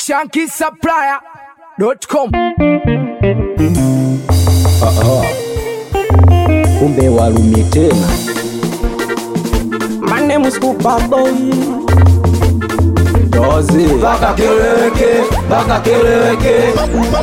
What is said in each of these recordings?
shankisupplier.com. kumbe walumi tena My name is Cooper Boy. dozi Baka keleweke, baka keleweke.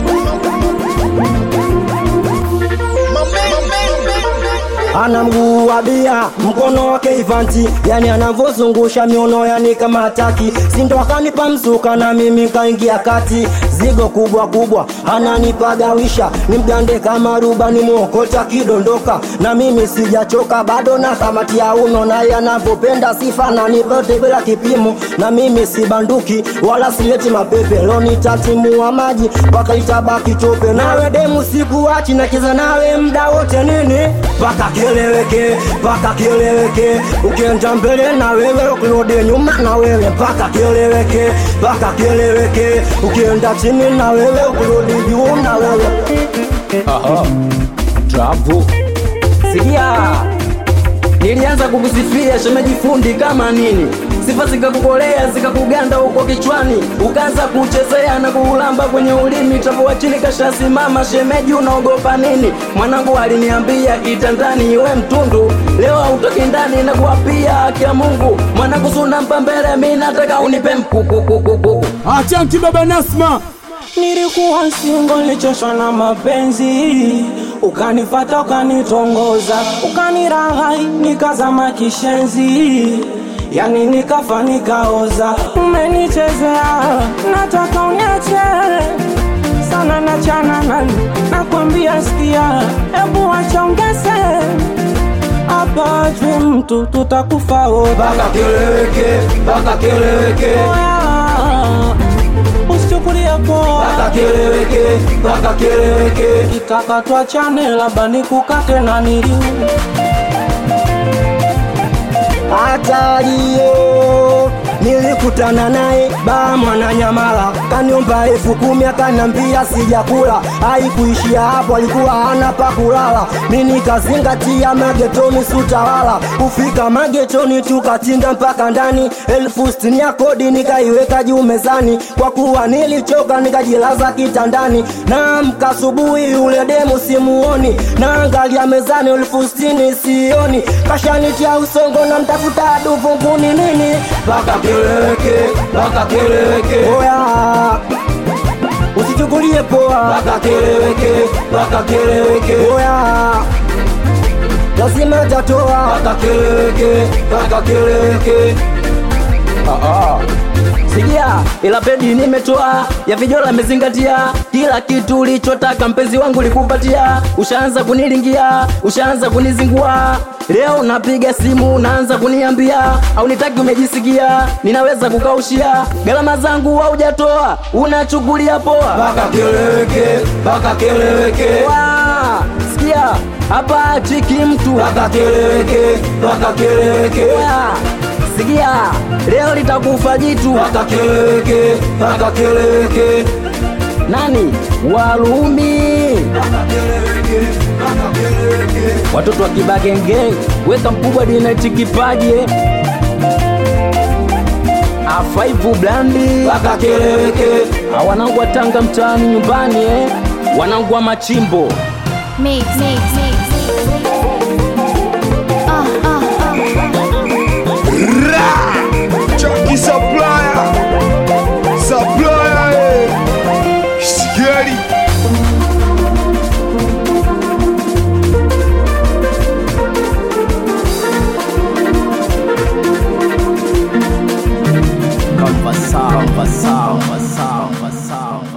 Ana mguu wa bia, mkono wake ivanti, yani anavozungusha miono yani kama hataki. Sindo akanipa mzuka na mimi kaingia kati, zigo kubwa kubwa ananipagawisha, ni mgande kama ruba, ni mwokota kidondoka, na mimi sijachoka bado na kamati ya uno, naye anavyopenda sifa na nipote bila kipimo, na mimi si banduki wala sileti mapepe, loni tatimua maji mpaka itabaki tope, nawe demu sikuachi, nacheza nawe mda wote nini mpaka kieleweke, mpaka kieleweke, ukienda mbele na wewe, ukirudi nyuma na wewe, mpaka kieleweke, mpaka kieleweke, ukienda chini na wewe, ukirudi juu na wewe. Aha. travu Sikia, nilianza kukusifia shemeji fundi kama nini, sifa zikakukolea zikakuganda huko kichwani, ukaanza kuchezea na kuulamba kwenye ulimi, tapoa chini kashasimama. Shemeji, unaogopa nini? Mwanangu aliniambia itandani iwe mtundu, leo hautoki ndani na kuapia haki ya Mungu. Mwanangu sunampa mbele, mi nataka unipe mkukukukuku Achanki baba Nasma. Nilikuwa singo, nilichoshwa na mapenzi, ukanifata ukanitongoza, ukaniraghai, nikazama kishenzi, yani nikafa nikaoza. Umenichezea, nataka uniache sana, nachana nani, nakwambia sikia, hebu acha ongeze hapa juu mtu tutakufa wote. Baka keleweke, baka keleweke, Usichukulie poa baka keleweke, baka keleweke. Kitaka tuachane, labda nikukate na nili Hatario nilikutana naye baa Mwananyamala, kaniomba elfu kumi akanambia sijakula. Haikuishia hapo, alikuwa hana pa kulala. Mi nikazingatia magetoni sutawala, kufika magetoni tukatinga mpaka ndani. elfu sitini ya kodi nikaiweka juu mezani, kwa kuwa nilichoka nikajilaza kitandani. Naamka asubuhi yule demu simuoni, naangalia mezani elfu sitini sioni, kashanitia usongo na mtafuta duvunguni nini Baka keleweke, baka keleweke, Oya, usichukulie poa. baka keleweke, baka keleweke, Oya, lazima tatoa. baka keleweke, baka keleweke. Sikia, ila pedi nimetoa ya vijola mezingatia kila kitu ulichotaka mpenzi wangu likupatia. Ushaanza kunilingia, ushaanza kunizingua. Leo napiga simu unaanza kuniambia au nitaki, umejisikia ninaweza kukaushia gharama zangu haujatoa, unachukulia poa. Baka keleweke, baka keleweke, Wa, Sikia, hapa chiki mtu baka keleweke, baka keleweke, Wa, Sikia, leo litakufa jitu baka keleweke, baka keleweke. nani Warumi Baka keleweke, baka keleweke. watoto wa kibagenge weka mkubwa dinati kipaji eh. afaivu blandi Baka keleweke, Ah, wanangu wa Tanga mtaani nyumbani eh. wanangu wa machimbo Mix, mix, mix. Ah, ah, ah. Chucky Supplier Supplier eh. Scary kamba sawa sawa sawa sawa